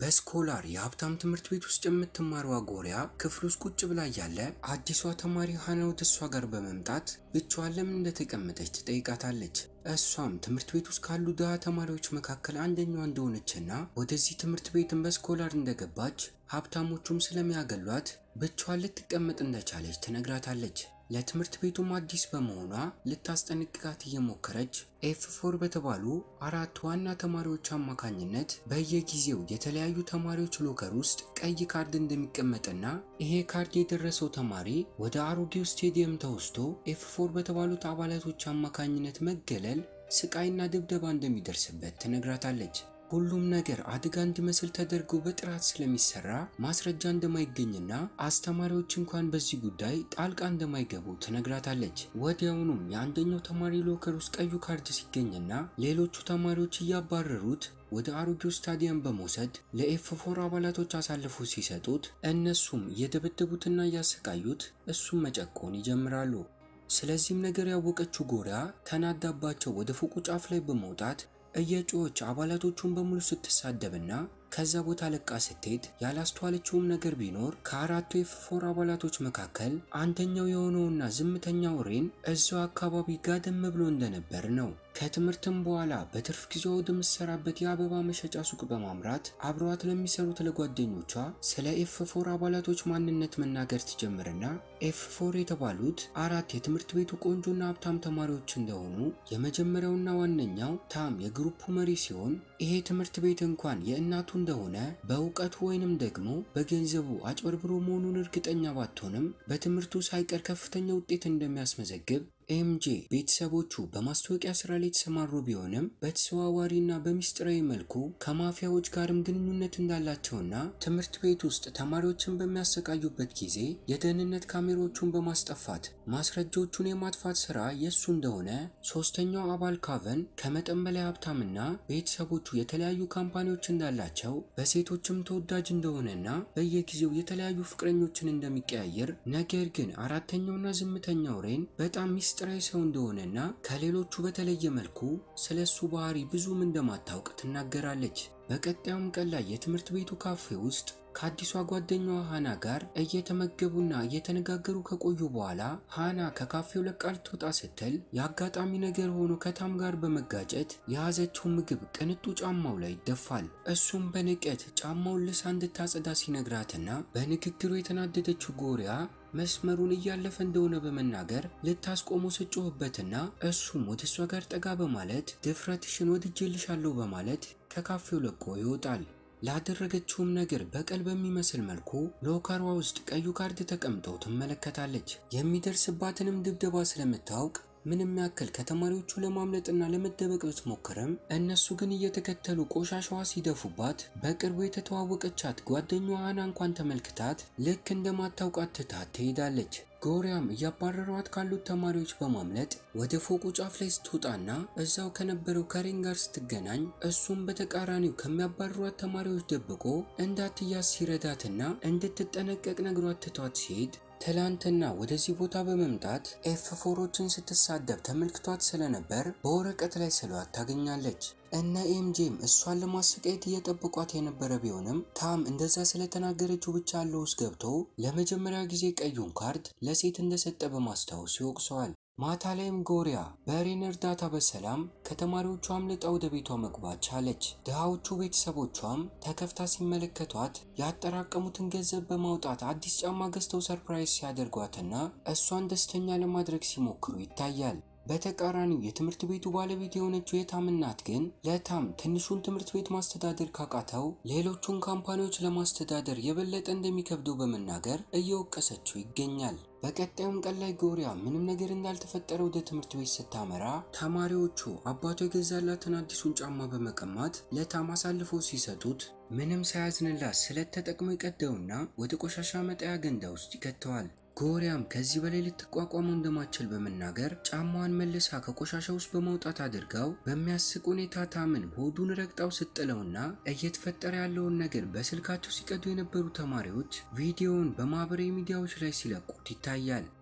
በስኮላር የሀብታም ትምህርት ቤት ውስጥ የምትማረው ጎሪያ ክፍል ውስጥ ቁጭ ብላ እያለ አዲሷ ተማሪ ሀና ወደ እሷ ጋር በመምጣት ብቻዋን ለምን እንደተቀመጠች ትጠይቃታለች። እሷም ትምህርት ቤት ውስጥ ካሉ ድሃ ተማሪዎች መካከል አንደኛዋ እንደሆነችና ወደዚህ ትምህርት ቤትን በስኮላር እንደገባች ሀብታሞቹም ስለሚያገሏት ብቻዋን ልትቀመጥ እንደቻለች ትነግራታለች። ለትምህርት ቤቱም አዲስ በመሆኗ ልታስጠነቅቃት እየሞከረች ኤፍ ፎር በተባሉ አራት ዋና ተማሪዎች አማካኝነት በየጊዜው የተለያዩ ተማሪዎች ሎከር ውስጥ ቀይ ካርድ እንደሚቀመጥና ይሄ ካርድ የደረሰው ተማሪ ወደ አሮጌው ስቴዲየም ተወስዶ ኤፍ ፎር በተባሉት አባላቶች አማካኝነት መገለል፣ ስቃይና ድብደባ እንደሚደርስበት ትነግራታለች። ሁሉም ነገር አደጋ እንዲመስል ተደርጎ በጥራት ስለሚሰራ ማስረጃ እንደማይገኝና አስተማሪዎች እንኳን በዚህ ጉዳይ ጣልቃ እንደማይገቡ ትነግራታለች። ወዲያውኑም የአንደኛው ተማሪ ሎከር ውስጥ ቀዩ ካርድ ሲገኝና ሌሎቹ ተማሪዎች እያባረሩት ወደ አሮጌው ስታዲየም በመውሰድ ለኤፍ ፎር አባላቶች አሳልፎ ሲሰጡት እነሱም እየደበደቡትና እያሰቃዩት እሱም መጨቆን ይጀምራሉ። ስለዚህም ነገር ያወቀችው ጎሪያ ተናዳባቸው ወደ ፎቁ ጫፍ ላይ በመውጣት እየጮች አባላቶቹን በሙሉ ስትሳደብና ከዛ ቦታ ለቃ ስትሄድ ያላስተዋለችውም ነገር ቢኖር ከአራቱ ኤፍ ፎር አባላቶች መካከል አንደኛው የሆነውና ዝምተኛው ሬን እዛው አካባቢ ጋደም ብሎ እንደነበር ነው። ከትምህርትም በኋላ በትርፍ ጊዜዋ ወደምትሰራበት የአበባ መሸጫ ሱቅ በማምራት አብረዋት ለሚሰሩት ለጓደኞቿ ስለ ኤፍ ፎር አባላቶች ማንነት መናገር ትጀምርና ኤፍ ፎር የተባሉት አራት የትምህርት ቤቱ ቆንጆና ሀብታም ተማሪዎች እንደሆኑ የመጀመሪያውና ዋነኛው ታም የግሩፑ መሪ ሲሆን ይሄ ትምህርት ቤት እንኳን የእናቱ እንደሆነ በእውቀቱ ወይንም ደግሞ በገንዘቡ አጭበርብሮ መሆኑን እርግጠኛ ባትሆንም በትምህርቱ ሳይቀር ከፍተኛ ውጤት እንደሚያስመዘግብ ኤምጄ ቤተሰቦቹ በማስታወቂያ ስራ ላይ የተሰማሩ ቢሆንም በተዘዋዋሪና በሚስጥራዊ መልኩ ከማፊያዎች ጋርም ግንኙነት እንዳላቸውና ትምህርት ቤት ውስጥ ተማሪዎችን በሚያሰቃዩበት ጊዜ የደህንነት ካሜራዎቹን በማስጠፋት ማስረጃዎቹን የማጥፋት ስራ የእሱ እንደሆነ፣ ሶስተኛው አባል ካቨን ከመጠን በላይ ሀብታምና ቤተሰቦቹ የተለያዩ ካምፓኒዎች እንዳላቸው በሴቶችም ተወዳጅ እንደሆነና በየጊዜው የተለያዩ ፍቅረኞችን እንደሚቀያየር ነገር ግን አራተኛውና ዝምተኛው ሬን በጣም ሚስጥራዊ ሰው እንደሆነና ከሌሎቹ በተለየ መልኩ ስለ እሱ ባህሪ ብዙም እንደማታውቅ ትናገራለች። በቀጣዩም ቀን ላይ የትምህርት ቤቱ ካፌ ውስጥ ከአዲሷ ጓደኛዋ ሃና ጋር እየተመገቡና እየተነጋገሩ ከቆዩ በኋላ ሃና ከካፌው ለቃ ልትወጣ ስትል የአጋጣሚ ነገር ሆኖ ከታም ጋር በመጋጨት የያዘችው ምግብ ቅንጡ ጫማው ላይ ይደፋል። እሱም በንቀት ጫማውን ልሳ እንድታጸዳ ሲነግራትና በንግግሩ የተናደደችው ጎሪያ መስመሩን እያለፈ እንደሆነ በመናገር ልታስቆሙ ስጮህበትና እሱም ወደ እሷ ጋር ጠጋ በማለት ድፍረትሽን ወድጄልሻለሁ በማለት ከካፌው ለቆ ይወጣል። ላደረገችውም ነገር በቀል በሚመስል መልኩ ሎከሯ ውስጥ ቀዩ ካርድ ተቀምጦ ትመለከታለች። የሚደርስባትንም ድብደባ ስለምታውቅ ምንም ያክል ከተማሪዎቹ ለማምለጥና ለመደበቅ ብትሞክርም እነሱ ግን እየተከተሉ ቆሻሻዋ ሲደፉባት በቅርቡ የተተዋወቀቻት ጓደኛዋ ሃና እንኳን ተመልክታት ልክ እንደማታውቃት ትታት ትሄዳለች። ጎሪያም እያባረሯት ካሉት ተማሪዎች በማምለጥ ወደ ፎቁ ጫፍ ላይ ስትወጣና እዛው ከነበረው ከሬን ጋር ስትገናኝ እሱም በተቃራኒው ከሚያባረሯት ተማሪዎች ደብቆ እንዳትያዝ ሲረዳትና እንድትጠነቀቅ ነግሯት ትቷት ሲሄድ ትላንትና ወደዚህ ቦታ በመምጣት ኤፍ ፎሮችን ስትሳደብ ተመልክቷት ስለነበር በወረቀት ላይ ስሏት ታገኛለች። እነ ኤምጄም እሷን ለማሰቃየት እየጠበቋት የነበረ ቢሆንም ታም እንደዛ ስለተናገረችው ብቻ አለው ውስጥ ገብቶ ለመጀመሪያ ጊዜ ቀዩን ካርድ ለሴት እንደሰጠ በማስታወስ ይወቅሰዋል። ማታ ላይም ጎሪያ በሬን እርዳታ በሰላም ከተማሪዎቿ አምልጣ ወደ ቤቷ መግባት ቻለች። ድሃዎቹ ቤተሰቦቿም ተከፍታ ሲመለከቷት ያጠራቀሙትን ገንዘብ በማውጣት አዲስ ጫማ ገዝተው ሰርፕራይዝ ሲያደርጓትና እሷን ደስተኛ ለማድረግ ሲሞክሩ ይታያል። በተቃራኒው የትምህርት ቤቱ ባለቤት የሆነችው የታም እናት ግን ለታም ትንሹን ትምህርት ቤት ማስተዳደር ካቃተው ሌሎቹን ካምፓኒዎች ለማስተዳደር የበለጠ እንደሚከብደው በመናገር እየወቀሰችው ይገኛል። በቀጣዩም ቀን ላይ ጎሪያ ምንም ነገር እንዳልተፈጠረ ወደ ትምህርት ቤት ስታመራ ተማሪዎቹ አባቱ የገዛላትን አዲሱን ጫማ በመቀማት ለታም አሳልፈው ሲሰጡት ምንም ሳያዝንላት ስለት ተጠቅሞ ይቀደውና ወደ ቆሻሻ መጣያ ገንዳ ውስጥ ይከተዋል። ጎሪያም ከዚህ በላይ ልትቋቋመው እንደማትችል በመናገር ጫማዋን መልሳ ከቆሻሻ ውስጥ በማውጣት አድርጋው በሚያስቅ ሁኔታ ታምን ሆዱን ረግጣው ስጥለውና እየተፈጠረ ያለውን ነገር በስልካቸው ሲቀዱ የነበሩ ተማሪዎች ቪዲዮውን በማህበራዊ ሚዲያዎች ላይ ሲለቁት ይታያል።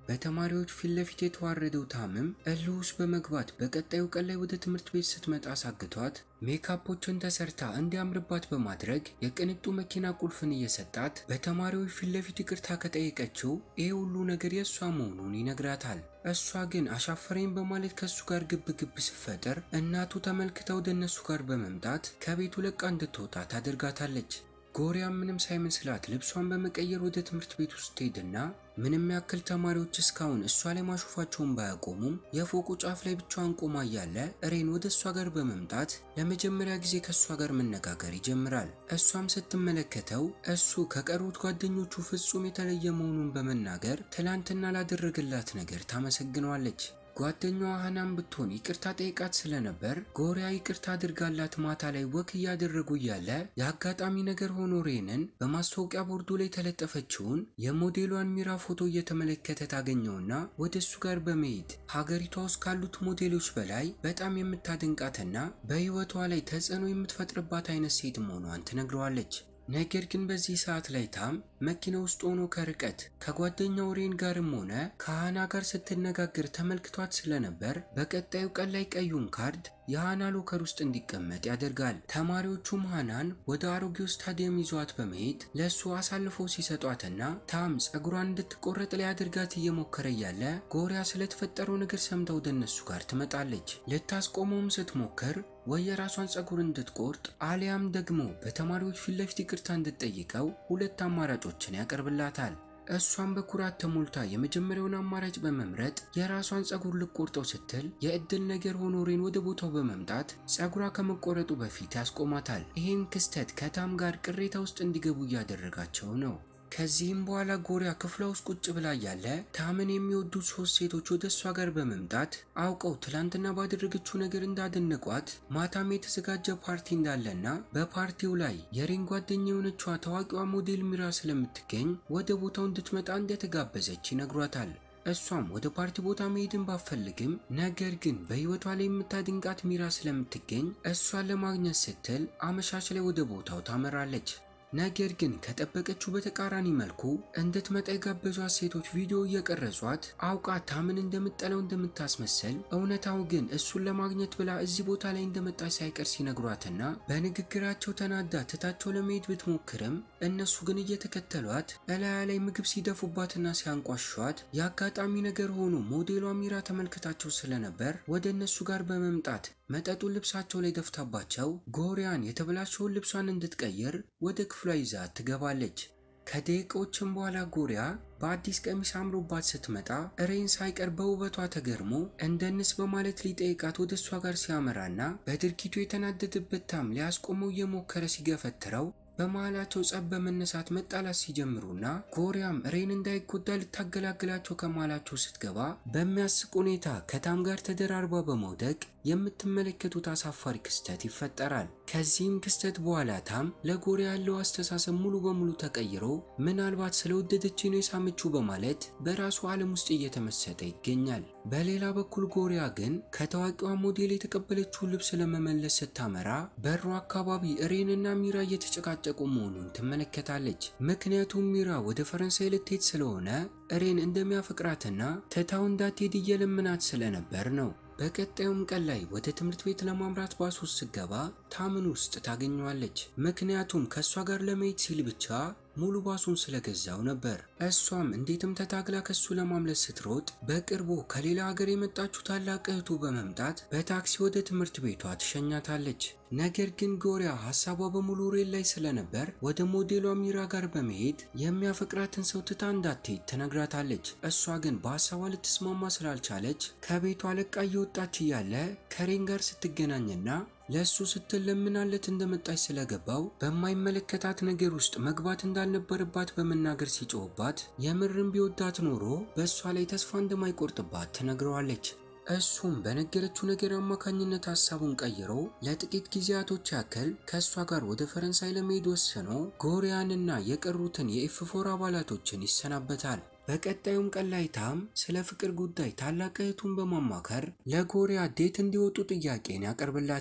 በተማሪዎች ፊት ለፊት የተዋረደው ታምም እልህ ውስጥ በመግባት በቀጣዩ ቀን ላይ ወደ ትምህርት ቤት ስትመጣ አሳግቷት ሜካፖችን ተሰርታ እንዲያምርባት በማድረግ የቅንጡ መኪና ቁልፍን እየሰጣት በተማሪዎች ፊት ለፊት ይቅርታ ከጠየቀችው ይህ ሁሉ ነገር የእሷ መሆኑን ይነግራታል። እሷ ግን አሻፈረኝ በማለት ከእሱ ጋር ግብ ግብ ስትፈጥር እናቱ ተመልክታ ወደ እነሱ ጋር በመምጣት ከቤቱ ለቃ እንድትወጣ ታደርጋታለች። ጎሪያም ምንም ሳይመስላት ልብሷን በመቀየር ወደ ትምህርት ቤት ውስጥ ትሄድና ምንም ያክል ተማሪዎች እስካሁን እሷ ላይ ማሾፋቸውን ባያቆሙም የፎቁ ጫፍ ላይ ብቻዋን ቆማ እያለ ሬን ወደ እሷ ጋር በመምጣት ለመጀመሪያ ጊዜ ከእሷ ጋር መነጋገር ይጀምራል። እሷም ስትመለከተው እሱ ከቀሩት ጓደኞቹ ፍጹም የተለየ መሆኑን በመናገር ትላንትና ላደረገላት ነገር ታመሰግነዋለች። ጓደኛዋ ሀናም ብትሆን ይቅርታ ጠይቃት ስለነበር ጎሪያ ይቅርታ አድርጋላት ማታ ላይ ወክ እያደረጉ እያለ የአጋጣሚ ነገር ሆኖ ሬንን በማስታወቂያ ቦርዱ ላይ የተለጠፈችውን የሞዴሏን ሚራ ፎቶ እየተመለከተ ታገኘውና ወደ እሱ ጋር በመሄድ ሀገሪቷ ውስጥ ካሉት ሞዴሎች በላይ በጣም የምታደንቃትና በሕይወቷ ላይ ተጽዕኖ የምትፈጥርባት አይነት ሴት መሆኗን ትነግረዋለች። ነገር ግን በዚህ ሰዓት ላይ ታም መኪና ውስጥ ሆኖ ከርቀት ከጓደኛው ሬን ጋርም ሆነ ከሃና ጋር ስትነጋገር ተመልክቷት ስለነበር በቀጣዩ ቀን ላይ ቀዩን ካርድ የሃና ሎከር ውስጥ እንዲቀመጥ ያደርጋል። ተማሪዎቹም ሃናን ወደ አሮጌው ስታዲየም ይዟት በመሄድ ለእሱ አሳልፈው ሲሰጧትና ታም ጸጉሯን እንድትቆረጥ ሊያደርጋት እየሞከረ እያለ ጎሪያ ስለተፈጠረው ነገር ሰምታ ወደ እነሱ ጋር ትመጣለች። ልታስቆመውም ስትሞክር ወይ የራሷን ጸጉር እንድትቆርጥ አሊያም ደግሞ በተማሪዎች ፊት ለፊት ይቅርታ እንድትጠይቀው ሁለት አማራጮችን ያቀርብላታል። እሷን በኩራት ተሞልታ የመጀመሪያውን አማራጭ በመምረጥ የራሷን ጸጉር ልቆርጠው ስትል የእድል ነገር ሆኖ ሬን ወደ ቦታው በመምጣት ጸጉሯ ከመቆረጡ በፊት ያስቆማታል። ይህን ክስተት ከታም ጋር ቅሬታ ውስጥ እንዲገቡ እያደረጋቸው ነው። ከዚህም በኋላ ጎሪያ ክፍሏ ውስጥ ቁጭ ብላ ያለ ታምን የሚወዱት ሶስት ሴቶች ወደ እሷ ጋር በመምጣት አውቀው ትላንትና ባደረገችው ነገር እንዳደነቋት ማታም የተዘጋጀ ፓርቲ እንዳለና በፓርቲው ላይ የሬን ጓደኛ የሆነችዋ ታዋቂዋ ሞዴል ሚራ ስለምትገኝ ወደ ቦታው እንድትመጣ እንደተጋበዘች ይነግሯታል። እሷም ወደ ፓርቲ ቦታ መሄድን ባፈልግም ነገር ግን በሕይወቷ ላይ የምታድንቃት ሚራ ስለምትገኝ እሷን ለማግኘት ስትል አመሻሽ ላይ ወደ ቦታው ታመራለች። ነገር ግን ከጠበቀችው በተቃራኒ መልኩ እንድትመጣ የጋበዟት ሴቶች ቪዲዮ እየቀረጿት አውቃ ታምን እንደምጠለው እንደምታስመስል እውነታው ግን እሱን ለማግኘት ብላ እዚህ ቦታ ላይ እንደመጣች ሳይቀር ሲነግሯትና በንግግራቸው ተናዳ ትታቸው ለመሄድ ብትሞክርም እነሱ ግን እየተከተሏት እላያ ላይ ምግብ ሲደፉባትና ሲያንቋሿት የአጋጣሚ ነገር ሆኖ ሞዴሏ ሚራ ተመልክታቸው ስለነበር ወደ እነሱ ጋር በመምጣት መጠጡን ልብሳቸው ላይ ደፍታባቸው ጎሪያን የተበላሸውን ልብሷን እንድትቀይር ወደ ክፍሏ ይዛት ትገባለች። ከደቂቃዎችም በኋላ ጎሪያ በአዲስ ቀሚስ አምሮባት ስትመጣ ሬን ሳይቀር በውበቷ ተገርሞ እንደንስ በማለት ሊጠይቃት ወደ እሷ ጋር ሲያመራና በድርጊቱ የተናደደበት ታም ሊያስቆመው እየሞከረ ሲገፈትረው በመሃላቸው ጸብ በመነሳት መጣላት ሲጀምሩና ጎሪያም ሬን እንዳይጎዳ ልታገላግላቸው ከመሃላቸው ስትገባ በሚያስቅ ሁኔታ ከታም ጋር ተደራርባ በመውደቅ የምትመለከቱት አሳፋሪ ክስተት ይፈጠራል። ከዚህም ክስተት በኋላ ታም ለጎሪያ ያለው አስተሳሰብ ሙሉ በሙሉ ተቀይሮ ምናልባት ስለወደደች ነው የሳመችው በማለት በራሱ ዓለም ውስጥ እየተመሰጠ ይገኛል። በሌላ በኩል ጎሪያ ግን ከታዋቂዋ ሞዴል የተቀበለችውን ልብስ ለመመለስ ስታመራ በሩ አካባቢ ሬንና ሚራ እየተጨቃጨቁ መሆኑን ትመለከታለች። ምክንያቱም ሚራ ወደ ፈረንሳይ ልትሄድ ስለሆነ ሬን እንደሚያፈቅራትና ትታው እንዳትሄድ እየለመናት ስለነበር ነው። በቀጣዩም ቀን ላይ ወደ ትምህርት ቤት ለማምራት ባስ ውስጥ ስገባ ታምን ውስጥ ታገኘዋለች። ምክንያቱም ከእሷ ጋር ለመሄድ ሲል ብቻ ሙሉ ባሱን ስለገዛው ነበር። እሷም እንዴትም ተታግላ ከሱ ለማምለጥ ስትሮጥ በቅርቡ ከሌላ ሀገር የመጣችው ታላቅ እህቱ በመምጣት በታክሲ ወደ ትምህርት ቤቷ ትሸኛታለች። ነገር ግን ጎሪያ ሀሳቧ በሙሉ ሬል ላይ ስለነበር ወደ ሞዴሏ ሚራ ጋር በመሄድ የሚያፈቅራትን ሰው ትታ እንዳትሄድ ትነግራታለች። እሷ ግን በሀሳቧ ልትስማማ ስላልቻለች ከቤቷ ለቃ እየወጣች እያለ ከሬን ጋር ስትገናኝና ለእሱ ስትል ለምናለት እንደመጣች ስለገባው በማይመለከታት ነገር ውስጥ መግባት እንዳልነበረባት በመናገር ሲጮህባት የምርም ቢወዳት ኖሮ በእሷ ላይ ተስፋ እንደማይቆርጥባት ትነግረዋለች። እሱም በነገረችው ነገር አማካኝነት ሀሳቡን ቀይሮ ለጥቂት ጊዜያቶች ያክል ከእሷ ጋር ወደ ፈረንሳይ ለመሄድ ወስኖ ጎሪያንና የቀሩትን የኤፍ ፎር አባላቶችን ይሰናበታል። በቀጣዩም ቀን ላይ ታም ስለ ፍቅር ጉዳይ ታላቅ እህቱን በማማከር ለጎሪያ ዴት እንዲወጡ ጥያቄን ያቀርብላታል።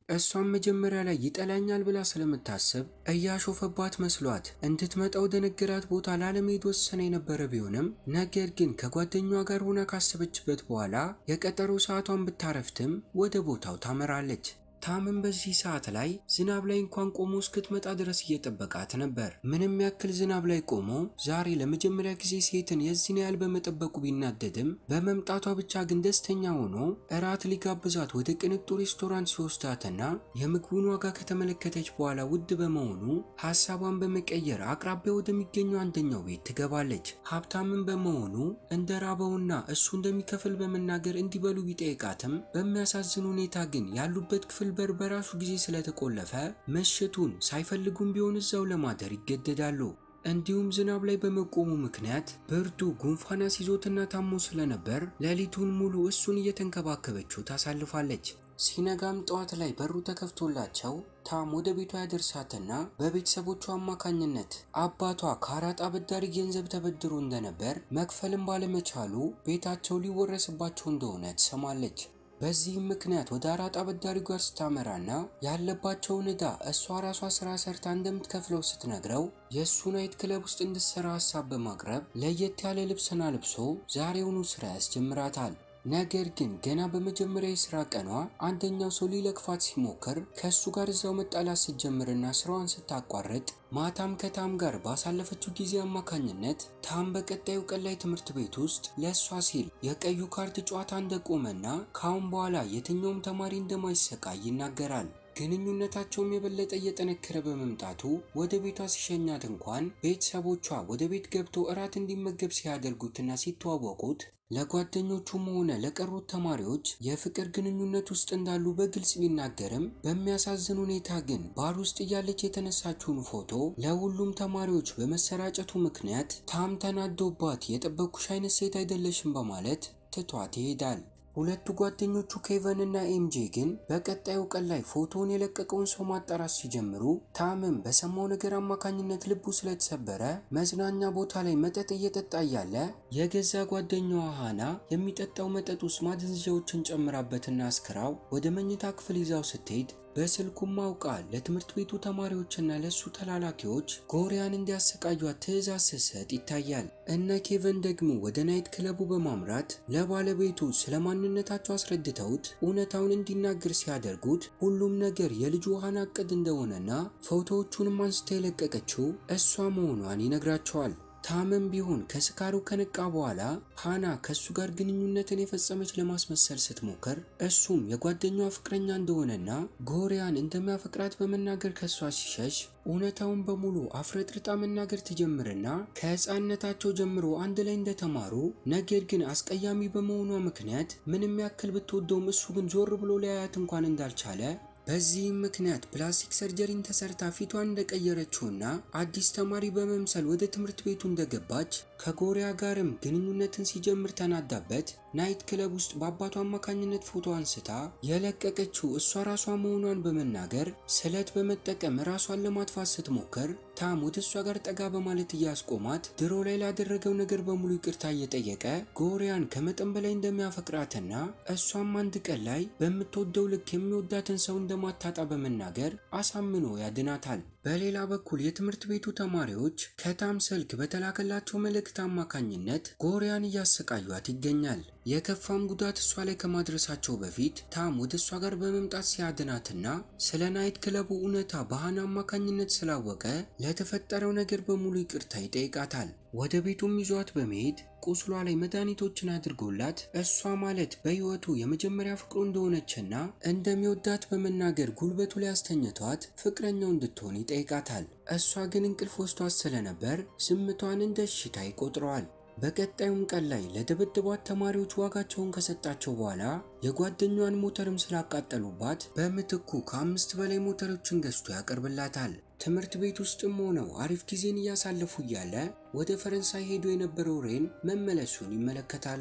እሷም መጀመሪያ ላይ ይጠላኛል ብላ ስለምታስብ እያሾፈባት መስሏት እንድትመጣ ወደ ነገራት ቦታ ላለመሄድ ወሰነ የነበረ ቢሆንም ነገር ግን ከጓደኛዋ ጋር ሆና ካሰበችበት በኋላ የቀጠሮ ሰዓቷን ብታረፍትም ወደ ቦታው ታመራለች። ታምም በዚህ ሰዓት ላይ ዝናብ ላይ እንኳን ቆሞ እስክትመጣ ድረስ እየጠበቃት ነበር። ምንም ያክል ዝናብ ላይ ቆሞ ዛሬ ለመጀመሪያ ጊዜ ሴትን የዚህን ያህል በመጠበቁ ቢናደድም በመምጣቷ ብቻ ግን ደስተኛ ሆኖ እራት ሊጋብዛት ወደ ቅንጡ ሬስቶራንት ሲወስዳትና የምግቡን ዋጋ ከተመለከተች በኋላ ውድ በመሆኑ ሀሳቧን በመቀየር አቅራቢያ ወደሚገኘው አንደኛው ቤት ትገባለች። ሀብታምን በመሆኑ እንደ ራበውና እሱ እንደሚከፍል በመናገር እንዲበሉ ቢጠይቃትም በሚያሳዝን ሁኔታ ግን ያሉበት ክፍል በር በራሱ ጊዜ ስለተቆለፈ ምሽቱን ሳይፈልጉም ቢሆን እዛው ለማደር ይገደዳሉ። እንዲሁም ዝናብ ላይ በመቆሙ ምክንያት ብርዱ ጉንፋን አስይዞትና ታሞ ስለነበር ሌሊቱን ሙሉ እሱን እየተንከባከበችው ታሳልፋለች። ሲነጋም ጠዋት ላይ በሩ ተከፍቶላቸው ታም ወደ ቤቷ ያደርሳትና በቤተሰቦቿ አማካኝነት አባቷ ከአራጣ አበዳሪ ገንዘብ ተበድሮ እንደነበር መክፈልም ባለመቻሉ ቤታቸው ሊወረስባቸው እንደሆነ ትሰማለች። በዚህም ምክንያት ወደ አራጣ አበዳሪ ጋር ስታመራና ያለባቸውን ዕዳ እሷ ራሷ ስራ ሰርታ እንደምትከፍለው ስትነግረው የእሱ ናይት ክለብ ውስጥ እንድትሰራ ሀሳብ በማቅረብ ለየት ያለ ልብስና ልብሶ ዛሬውኑ ስራ ያስጀምራታል። ነገር ግን ገና በመጀመሪያ የስራ ቀኗ አንደኛው ሰው ሊለክፋት ሲሞክር ከእሱ ጋር እዛው መጣላት ስትጀምርና ስራዋን ስታቋርጥ ማታም ከታም ጋር ባሳለፈችው ጊዜ አማካኝነት ታም በቀጣዩ ቀን ላይ ትምህርት ቤት ውስጥ ለእሷ ሲል የቀዩ ካርድ ጨዋታ እንደቆመና ካሁን በኋላ የትኛውም ተማሪ እንደማይሰቃይ ይናገራል። ግንኙነታቸውም የበለጠ እየጠነከረ በመምጣቱ ወደ ቤቷ ሲሸኛት እንኳን ቤተሰቦቿ ወደ ቤት ገብቶ እራት እንዲመገብ ሲያደርጉትና ሲተዋወቁት ለጓደኞቹም ሆነ ለቀሩት ተማሪዎች የፍቅር ግንኙነት ውስጥ እንዳሉ በግልጽ ቢናገርም በሚያሳዝን ሁኔታ ግን ባር ውስጥ እያለች የተነሳችውን ፎቶ ለሁሉም ተማሪዎች በመሰራጨቱ ምክንያት ታም ተናዶባት የጠበቅኩሽ አይነት ሴት አይደለሽም በማለት ትቷት ይሄዳል። ሁለቱ ጓደኞቹ ኬቨን እና ኤምጄ ግን በቀጣዩ ቀን ላይ ፎቶውን የለቀቀውን ሰው ማጣራት ሲጀምሩ ታምም በሰማው ነገር አማካኝነት ልቡ ስለተሰበረ መዝናኛ ቦታ ላይ መጠጥ እየጠጣ እያለ የገዛ ጓደኛዋ ሃና የሚጠጣው መጠጥ ውስጥ ማደንዘዣዎችን ጨምራበትና አስክራው ወደ መኝታ ክፍል ይዛው ስትሄድ በስልኩም አውቃ ለትምህርት ቤቱ ተማሪዎችና ለሱ ተላላኪዎች ጎሪያን እንዲያሰቃዩት ትዕዛዝ ስትሰጥ ይታያል። እነ ኬቨን ደግሞ ወደ ናይት ክለቡ በማምራት ለባለቤቱ ስለ ማንነታቸው አስረድተውት እውነታውን እንዲናገር ሲያደርጉት ሁሉም ነገር የልጁ ሃና እቅድ እንደሆነና ፎቶዎቹንም አንስታ የለቀቀችው እሷ መሆኗን ይነግራቸዋል። ታምም ቢሆን ከስካሩ ከነቃ በኋላ ሃና ከእሱ ጋር ግንኙነትን የፈጸመች ለማስመሰል ስትሞክር እሱም የጓደኛዋ ፍቅረኛ እንደሆነና ጎሪያን እንደሚያፈቅራት በመናገር ከእሷ ሲሸሽ እውነታውን በሙሉ አፍረጥርጣ መናገር ትጀምርና ከሕፃንነታቸው ጀምሮ አንድ ላይ እንደተማሩ ነገር ግን አስቀያሚ በመሆኗ ምክንያት ምንም ያክል ብትወደውም እሱ ግን ዞር ብሎ ሊያያት እንኳን እንዳልቻለ በዚህም ምክንያት ፕላስቲክ ሰርጀሪን ተሰርታ ፊቷን እንደቀየረችውና አዲስ ተማሪ በመምሰል ወደ ትምህርት ቤቱ እንደገባች ከጎሪያ ጋርም ግንኙነትን ሲጀምር ተናዳበት ናይት ክለብ ውስጥ በአባቷ አማካኝነት ፎቶ አንስታ የለቀቀችው እሷ ራሷ መሆኗን በመናገር ስለት በመጠቀም ራሷን ለማጥፋት ስትሞክር ታም ወደ እሷ ጋር ጠጋ በማለት እያስቆማት ድሮ ላይ ላደረገው ነገር በሙሉ ይቅርታ እየጠየቀ ጎሪያን ከመጠን በላይ እንደሚያፈቅራትና እሷም አንድ ቀን ላይ በምትወደው ልክ የሚወዳትን ሰው እንደማታጣ በመናገር አሳምኖ ያድናታል። በሌላ በኩል የትምህርት ቤቱ ተማሪዎች ከታም ስልክ በተላከላቸው መልእክት አማካኝነት ጎሪያን እያሰቃዩት ይገኛል። የከፋም ጉዳት እሷ ላይ ከማድረሳቸው በፊት ታም ወደ እሷ ጋር በመምጣት ሲያድናትና ስለ ናይት ክለቡ እውነታ በሃና አማካኝነት ስላወቀ ለተፈጠረው ነገር በሙሉ ይቅርታ ይጠይቃታል። ወደ ቤቱም ይዟት በመሄድ ቁስሏ ላይ መድኃኒቶችን አድርጎላት እሷ ማለት በሕይወቱ የመጀመሪያ ፍቅሩ እንደሆነችና እንደሚወዳት በመናገር ጉልበቱ ላይ አስተኝቷት ፍቅረኛው እንድትሆን ይጠይቃታል። እሷ ግን እንቅልፍ ወስዷት ስለነበር ዝምቷን እንደ እሽታ ይቆጥረዋል። በቀጣዩም ቀን ላይ ለደበደቧት ተማሪዎች ዋጋቸውን ከሰጣቸው በኋላ የጓደኛዋን ሞተርም ስላቃጠሉባት በምትኩ ከአምስት በላይ ሞተሮችን ገዝቶ ያቀርብላታል። ትምህርት ቤት ውስጥም ሆነው አሪፍ ጊዜን እያሳለፉ እያለ ወደ ፈረንሳይ ሄዶ የነበረው ሬን መመለሱን ይመለከታሉ።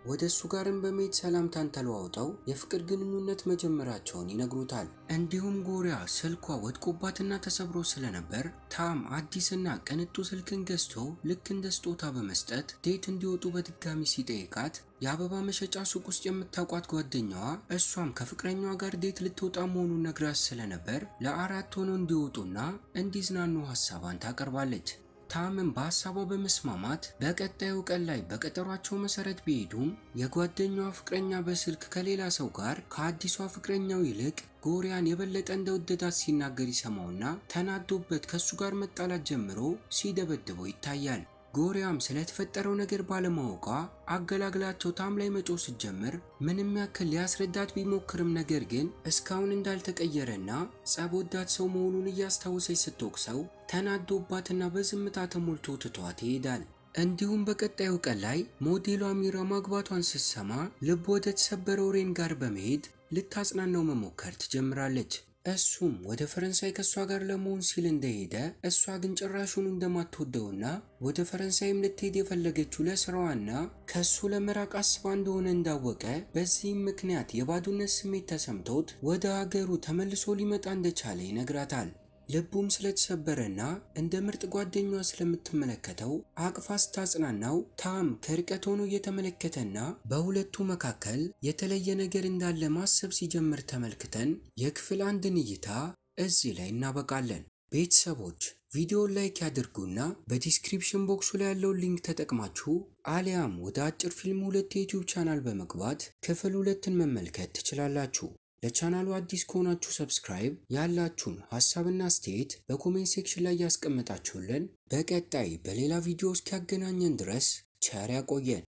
ወደ እሱ ጋርም በመሄድ ሰላምታን ተለዋውጠው የፍቅር ግንኙነት መጀመራቸውን ይነግሩታል። እንዲሁም ጎሪያ ስልኳ ወድቆባትና ተሰብሮ ስለነበር ታም አዲስና ቅንጡ ስልክን ገዝቶ ልክ እንደ ስጦታ በመስጠት ዴት እንዲወጡ በድጋሚ ሲጠይቃት የአበባ መሸጫ ሱቅ ውስጥ የምታውቋት ጓደኛዋ እሷም ከፍቅረኛዋ ጋር ዴት ልትወጣ መሆኑን ነግራት ስለነበር ለአራት ሆነው እንዲወጡና እንዲዝናኑ ሀሳቧን ታቀርባለች። ታምም በሀሳቧ በመስማማት በቀጣዩ ቀን ላይ በቀጠሯቸው መሰረት ቢሄዱም የጓደኛዋ ፍቅረኛ በስልክ ከሌላ ሰው ጋር ከአዲሷ ፍቅረኛው ይልቅ ጎሪያን የበለጠ እንደወደዳት ሲናገር ይሰማውና ተናዶበት ከሱ ጋር መጣላት ጀምሮ ሲደበድበው ይታያል። ጎሪያም ስለተፈጠረው ነገር ባለማወቋ አገላግላቸው ታም ላይ መጮህ ስትጀምር ምንም ያክል ሊያስረዳት ቢሞክርም ነገር ግን እስካሁን እንዳልተቀየረና ጸብ ወዳድ ሰው መሆኑን እያስታወሰች ስትወቅሰው ተናዶባትና በዝምታ ተሞልቶ ትቷት ይሄዳል። እንዲሁም በቀጣዩ ቀን ላይ ሞዴሏ ሚራ ማግባቷን ስትሰማ ልብ ወደ ተሰበረው ሬን ጋር በመሄድ ልታጽናናው መሞከር ትጀምራለች። እሱም ወደ ፈረንሳይ ከእሷ ጋር ለመሆን ሲል እንደሄደ እሷ ግን ጭራሹን እንደማትወደውና ወደ ፈረንሳይም ልትሄድ የፈለገችው ለስራዋና ከእሱ ለመራቅ አስባ እንደሆነ እንዳወቀ በዚህም ምክንያት የባዶነት ስሜት ተሰምቶት ወደ ሀገሩ ተመልሶ ሊመጣ እንደቻለ ይነግራታል። ልቡም ስለተሰበረና እንደ ምርጥ ጓደኛዋ ስለምትመለከተው አቅፋ ስታጽናናው ታም ከርቀት ሆኖ እየተመለከተና በሁለቱ መካከል የተለየ ነገር እንዳለ ማሰብ ሲጀምር ተመልክተን የክፍል አንድን እይታ እዚህ ላይ እናበቃለን። ቤተሰቦች ቪዲዮን ላይክ ያድርጉና በዲስክሪፕሽን ቦክሱ ላይ ያለውን ሊንክ ተጠቅማችሁ አሊያም ወደ አጭር ፊልም ሁለት የዩቲዩብ ቻናል በመግባት ክፍል ሁለትን መመልከት ትችላላችሁ። ለቻናሉ አዲስ ከሆናችሁ ሰብስክራይብ፣ ያላችሁን ሀሳብና አስተያየት በኮሜንት ሴክሽን ላይ ያስቀመጣችሁልን። በቀጣይ በሌላ ቪዲዮ እስኪያገናኘን ድረስ ቸር ያቆየን።